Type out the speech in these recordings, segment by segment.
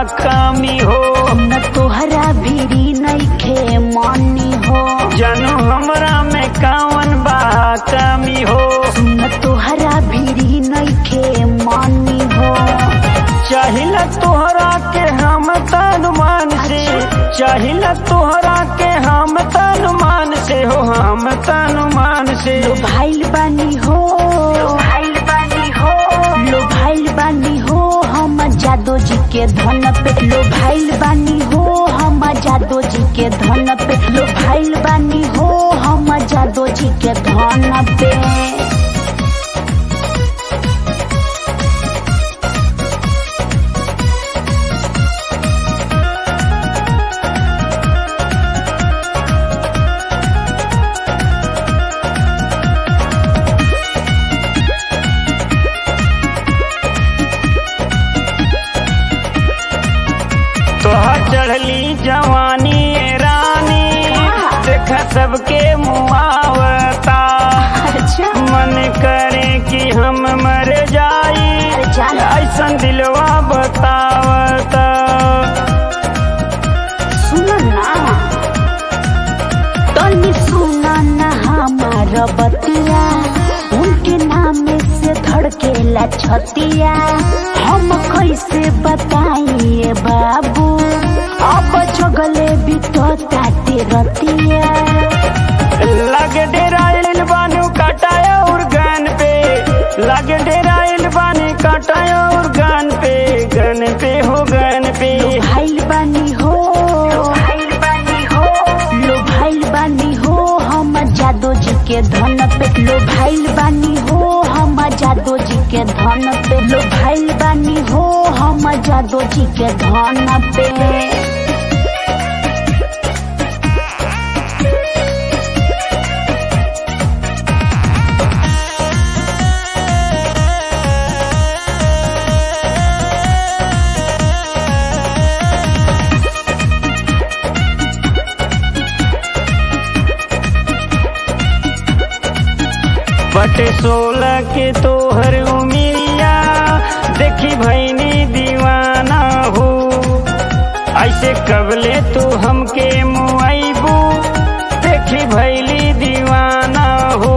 कमी हो न तोहरा भीरी नइखे मनी हो जानू हमरा में कौन बा कमी हो न तोहरा भीरी नइखे मनी हो चाहिला तोहरा के हम तन मान से चाहिला तोहरा के हम तन मान से हो हम तन मान से लो भाइल बानी हो भाइल बानी हो लो भाइल बानी हो हम जादो जी के धन पे लो भाइल बानी हो हम जादो जी के धन पे लो भाइल बानी हो हम जादो जी के धन पे तोहर चढ़ली जवानी ए रानी देख सबके मुआवता अच्छा मन करे कि हम मर जाई अरे जान। ऐसन दिलवा बतावता सुनो ना तनी सुनो ना हमार बतिया उनके नाम से धड़केला छतिया हम कैसे बताइए बाबू अब जगले भी तो ताते रतिया लग डेराइल बानू कटाया और गन पे लग डेराइल बानी कटाया और गन पे गन पे हो गन पे भाइल बानी हो भाइल बानी हो लो भाइल बानी हो हम जादो जी के धन पे लो भाइल बानी हो हम जादो जी के धन पे लो भाइल बानी हो हम जादो जी के धन पे बटे सोलह के तोहर उमिरिया देखी भैनी दीवाना हो ऐसे कबले तू हमके मुआइबू देखी भैली दीवाना हो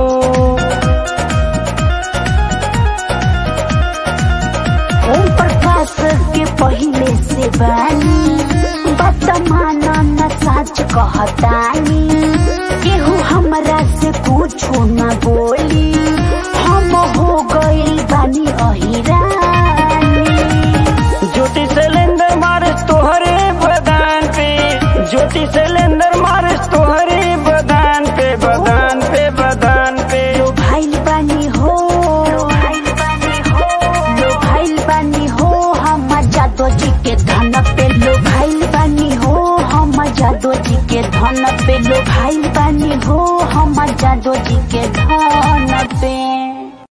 ओम प्रकाश के पहले से बानी बतमाना न सच कहतानी केहू हमरा से कुछो न बोली हम हो गइल बानी अहिरानी ज्योति सिलेंडर मारस तोहरे बदान पे ज्योति सिलेंडर मारस तोहरे बदान पे बदान पे बदान पे लो भाइल बानी हो भाइल बानी हो लो भाइल बानी हो हम जादो जी के धन पे लो भाइल बानी हो हम जादो जी के धन पे लो भाइल बानी हो हम जादो जी के